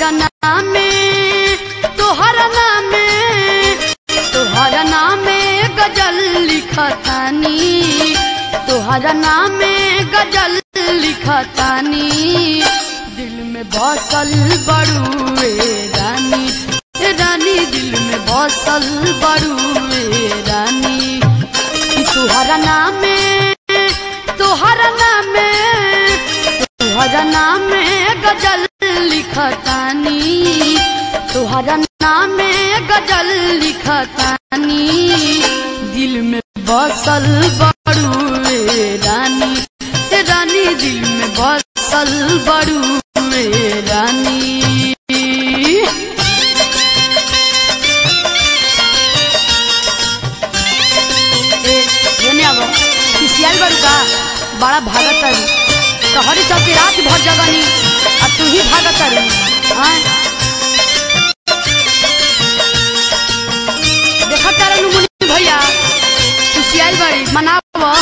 तोहरा नामे तोहरा नामे तोहरा नामे गजल लिखतानी तोहरा नामे गजल लिखतानी दिल में बसल बड़ुए रानी ए रानी दिल में बसल बड़ुए रानी कि तोहरा नामे तोहरा नामे तोहरा नामे गजल लिखतानी तोहरा नामे गजल लिखतानी दिल में बसल बड़ुए रानी ए रानी दिल में बसल बड़ुए रानी ए एने आबो किसियाल बड़ू का बड़ा भागत है तोहरी चलते रात भर जगनी आ तू ही भागत है हाँ देखत तारे मुनि भैया किसियाल बड़ी मनावो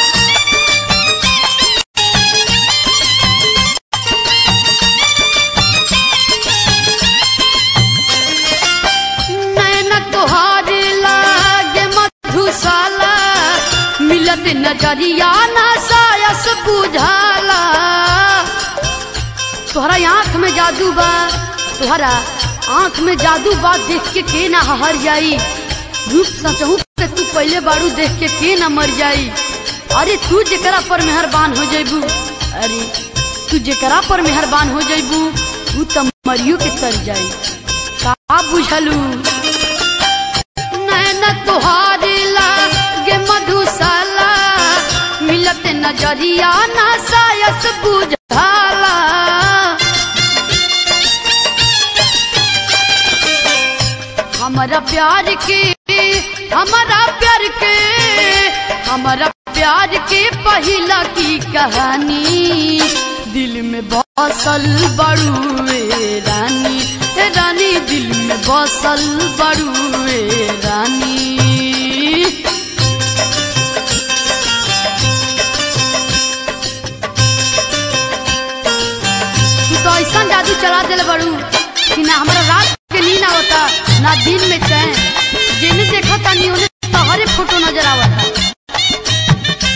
नैन तोहार लागे मधुशाला मिलत नजरिया ना सायस बुझाला तोहरा आँख में जादू बा तोहरा आँख में जादू बा देख के के ना हर जाई रूप सचहू के तू पहले बारू देख के के ना मर जाई अरे तू जेकरा पर मेहरबान हो जइबू अरे तू जेकरा पर मेहरबान हो जइबू तू त मरियो के तर जाई का बुझलू नैन तोहारी लागे मधुशाला मिलत नजरिया ना सायस बुझाला हमारा प्यार के हमारा प्यार के हमारा प्यार के पहिला की कहानी दिल में बसल बड़ुए रानी ए रानी दिल में बसल बड़ुए रानी तू तो ऐसा जादू चला दिल बड़ू कि ना हमारा रात के नींद आवता ना दिन में चैन जिन्हें देखा तानी उन्हें तोहरे फोटो नजर आवता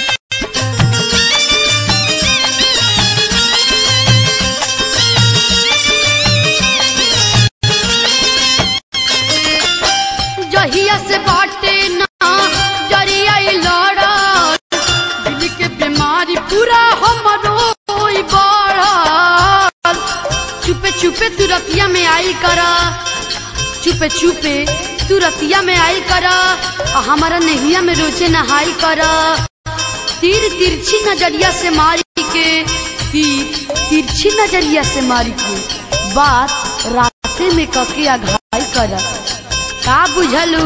जहिया से बाटे ना जरिया लड़ा दिल के बीमारी पूरा हमरो होई बढ़ल चुपे चुपे तू रतिया में आई करा चुपे चुपे तू रतिया में आई करा आ हमारा नहिया में रोजे नहाई करा तीर तिरछी नजरिया से मारी के तीर तिरछी नजरिया से मारी के बात राते में कके आघाई करा का बुझलू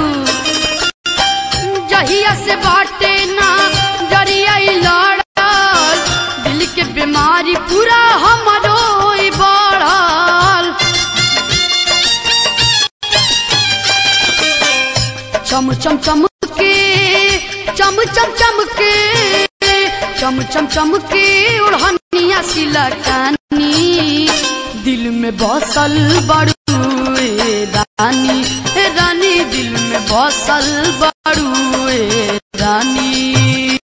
जहिया से बाटे ना जरिया लड़ल दिल के बीमारी पूरा हमरो होई बढ़ल चम चम चम के चम चम चम के चम चम चम के उड़हनिया सिलकानी दिल में बसल बड़ुए रानी ए रानी दिल में बसल बड़ुए रानी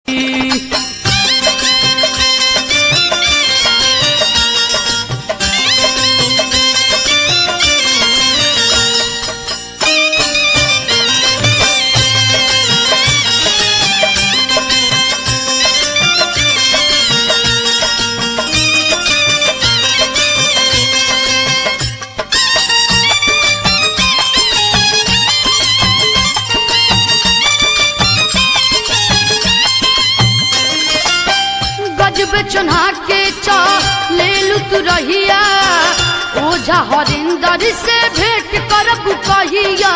गजब चुना के चा ले लू तू रहिया ओझा हरिंदर से भेंट करब कहिया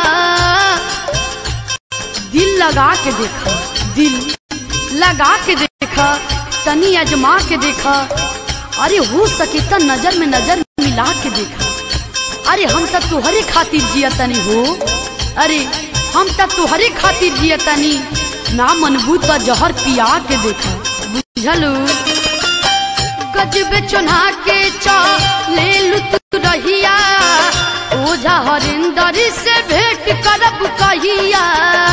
दिल लगा के देखा दिल लगा के देखा तनी अजमा के देखा अरे हो सके त नजर में नजर मिला के देखा अरे हम त तुहरे खातिर जिया तनी हो अरे हम त तुहरे खातिर जिया तनी ना मनबू त जहर पिया के देखा बुझलू गजबे चुना के चा ले लू तू रहिया ओझा हरिंदर से भेंट करब कहिया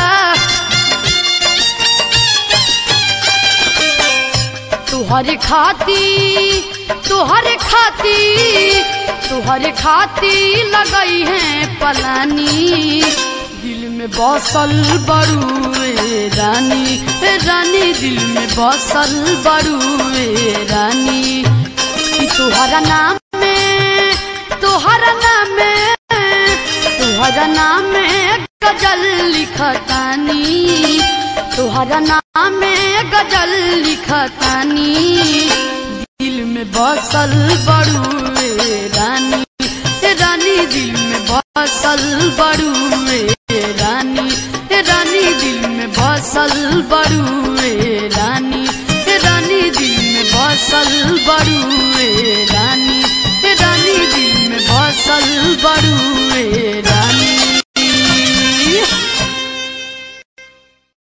तुहरे खाती तुहरे खाती तुहरे खाती लगई है पलानी दिल में बसल बड़ुए रानी ए रानी दिल में बसल बड़ुए रानी कि तुहरा नाम में तुहरा नाम में तुहरा नाम में गजल लिखतानी तुहरा नाम में गजल लिखतानी दिल में बसल बड़ुए रानी रानी दिल में बसल बड़ुए रानी रानी दिल में बसल बड़ुए रानी रानी दिल में बसल बड़ुए